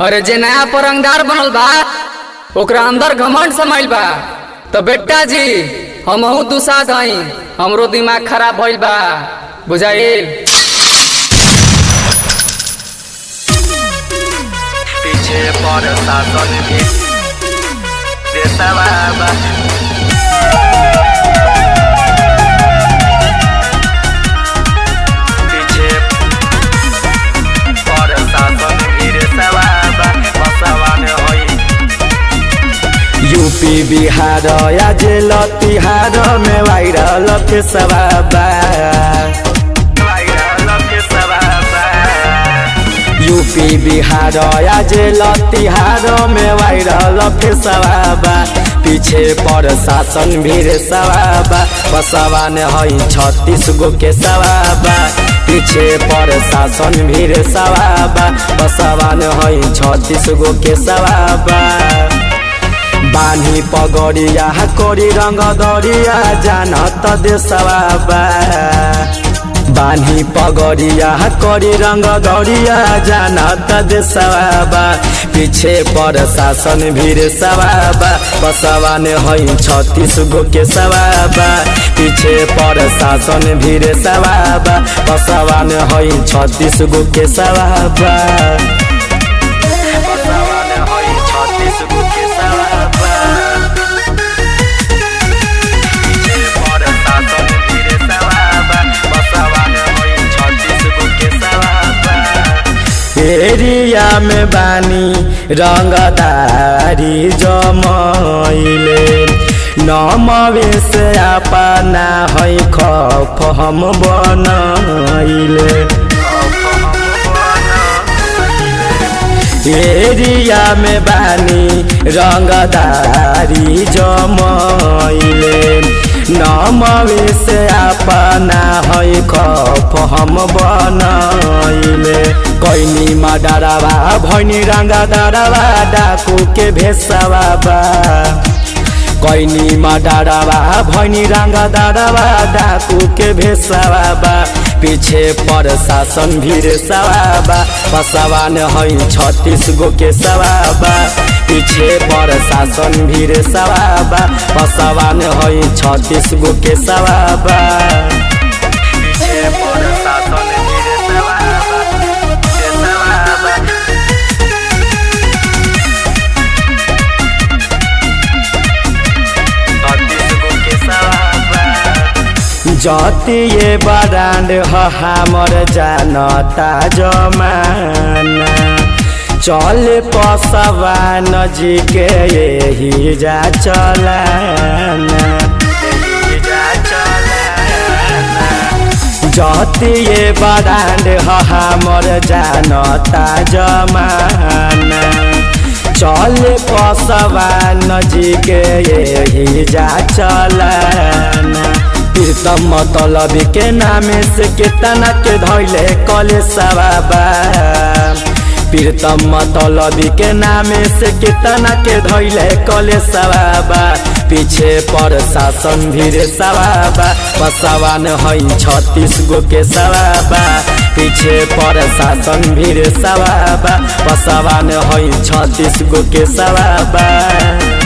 अरे जे नया परंगदार बनल बा ओकरा अंदर घमंड समाइल बा तो बेटा जी हमहू दूसा गई हमरो दिमाग खराब भइल बा बुझाइल पीछे पर शासन भी देता बाबा पीछे पर शासन भी देता बाबा बसवान होई यूपी बिहार या जेल तिहार में वायरल के सवाबा वायरल के सवाबा यूपी बिहार या जेल तिहार में वायरल के सवाबा पीछे पर शासन भीड़ सवाबा बसवान हई छत्तीस गो के सवाबा पीछे पर शासन भीड़ सवाबा बसवान हई छत्तीस गो के सवाबा बानी पगड़िया करी रंग दरिया जानत देशवा बा बानी पगड़िया करी रंग दरिया जानत देशवा बा पीछे पर शासन भीड़ सवाबा बसवान हई छत्तीस गो के सवाबा पीछे पर शासन भीड़ सवाबा बसवान हई छत्तीस गो के सवाबा बसवान होई छत्तीस गो के सवाबा पीछे पर शासन भी सवाबा बसवान होई छत्तीस गो के सवाबा एरिया में बानी रंगदारी जमैले नमवे से अपना है खफ हम बनैले एरिया में बानी रंगदारी जमैले नमवे से अपना है खफ हम बनैले कैनी मा डरावा भैनी रंगा डरावा डाकू के भेसवा बा कैनी मा डरावा भैनी रंगा डरावा डाकू के भेसवा बा पीछे पर शासन भीड़ सवाबा पसवान हई छत्तीस गो के सवाबा पीछे पर शासन भीड़ सवाबा पसवान हई छत्तीस गो के सवाबा पीछे पर शासन भी सवाबा के सवाबा छत्तीस गो के सवाबा जतिए बरांड ह हमर जानता जमाना चल पसवा नजी के यही जा चलाना जतिए बरांड ह हमर जानता जमाना चल पसवा नजी के यही जा चलाना प्रीतम मतलब के नामे से कितना के धैले कले सवाबा प्रीतम मतलब के नामे से कितना के धैले कले सवाबा पीछे पर शासन भीड़ सवाबा पसवान हई छत्तीस गो के सवाबा पीछे पर शासन भीड़ सवाबा पसवान हई छत्तीस गो के सवाबा